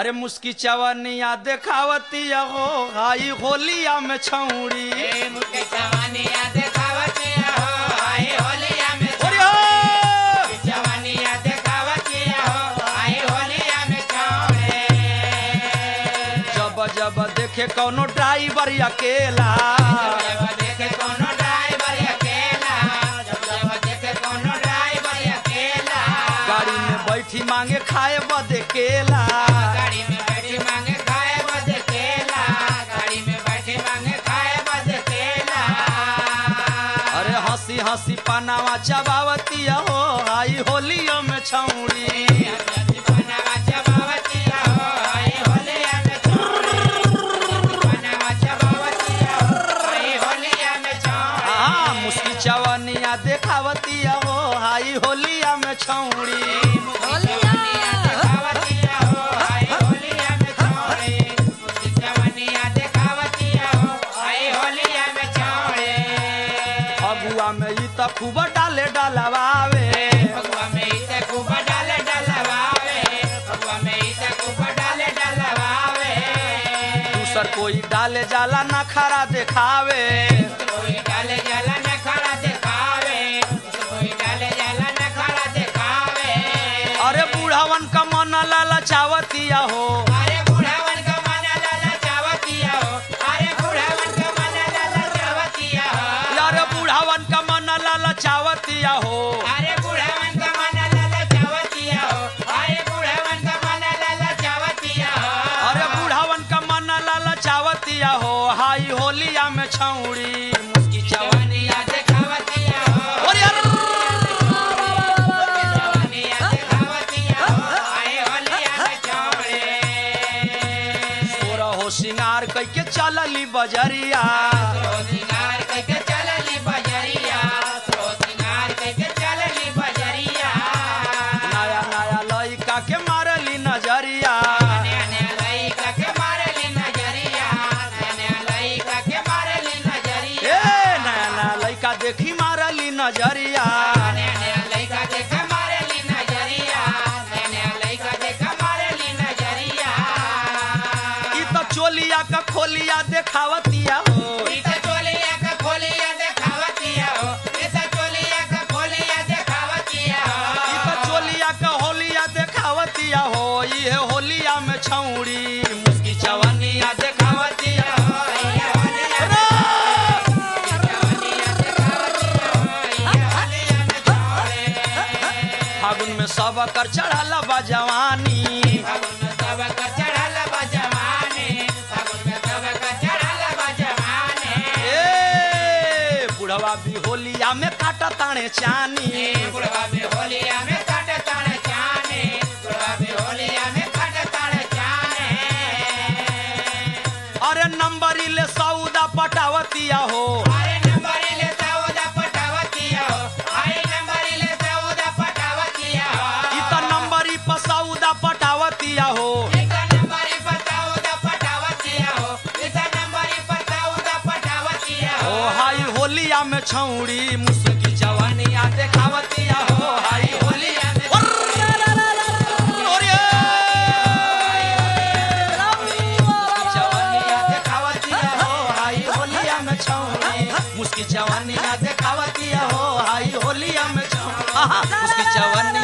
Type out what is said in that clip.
अरे मुस्की चवनिया देखावती हो हाई होलिया में छौड़ी ए मुके जवानिया देखावतिया हो आई होलिया में अरे हो! जवानिया देखावतिया हो आई होलिया में छौड़े जब जब देखे कौनो ड्राइवर अकेला जब देखे कोनो ड्राइवर अकेला जब जब देखे कोनो ड्राइवर अकेला गाड़ी में बैठी मांगे खाए बदे केला गाड़ी में बैठी मांगे खाए बद केला गाड़ी में बैठी मांगे खाए बद केला अरे हंसी हंसी पनावा चबावती हो आई होलिया में छौड़ी बनावा चबावतिया हो आई होलिया में छौड़े बनावा चबावतिया हो आई होलिया में छौड़े हाँ मुस्की चवनिया देखावती हो हाई होलिया में छौड़ी जवानिया देखावतिया हो आई होलिया में छौड़े उसकी जवानिया देखावतिया हो आई होलिया में छौड़े फगुआ में ई त खूब डाले डलवावे भगवा में इसे खूब डाले डलवावे भगवा में इसे खूब डाले डलवावे दूसर कोई डाले जाला ना खरा देखावे कोई डाले जाला न खड़ा दिखावे कोई डाले जाला न खड़ा दिखावे अरे बूढ़ावन का मन ललचावतिया हो अरे बुढ़ावन का मन लाला चावतिया हो अरे बुढ़ावन का मन लाला चावतिया हो यार बूढ़ावन का मन ललचावतिया हो अरे बुढ़ावन का मन लाला चावतिया हो अरे बुढ़ावन का मन लाला चावतिया हो अरे बूढ़ावन का मन ललचावतिया हो हाई होलिया में छौड़ी मुस्की चवनिया जवानिया देखावतिया हो और यार जवानिया देखावतिया हो आए होलिया में चौड़े तोरा हो सिंगार कैके चलली बजरिया सिंगार कइके चलली बजरिया सो सिंगार कइके चलली बजरिया नया नया लइका के मारली नजरिया नया नया लइका के मारली नजरिया नया नया लइका के मारली नजरिया ए नया नया लइका देखी मारली नजरिया नया नया लइका देख मारली नजरिया नया नया लइका देख मारली नजरिया ई त चोलिया का खोलिया देखावतिया हो इता चोलिया का खोलिया देखावतिया हो इता चोलिया का खोलिया देखावतिया ई हो त चोलिया का होलिया देखावतिया हो ये होलिया में छौड़ी मुस्की चवनिया देखावतिया हो फागुन में सब कर चढ़ल बा जवानी ए बुढ़वा भी होलिया में काटा ताणे चानी अरे नंबरी ले सौदा पटावतिया हो ई त नंबरी पर सौदा पटावतिया हो ओ हाई होलिया में छौड़ी मुस्की जवानिया देखावतिया हो हाई होलिया में ओरे! जवानिया देखावतिया हो हाई होलिया में छौड़ी मुस्की जवानिया देखावतिया हो हाई होलिया में छौड़ी आहा, मुस्की जवानिया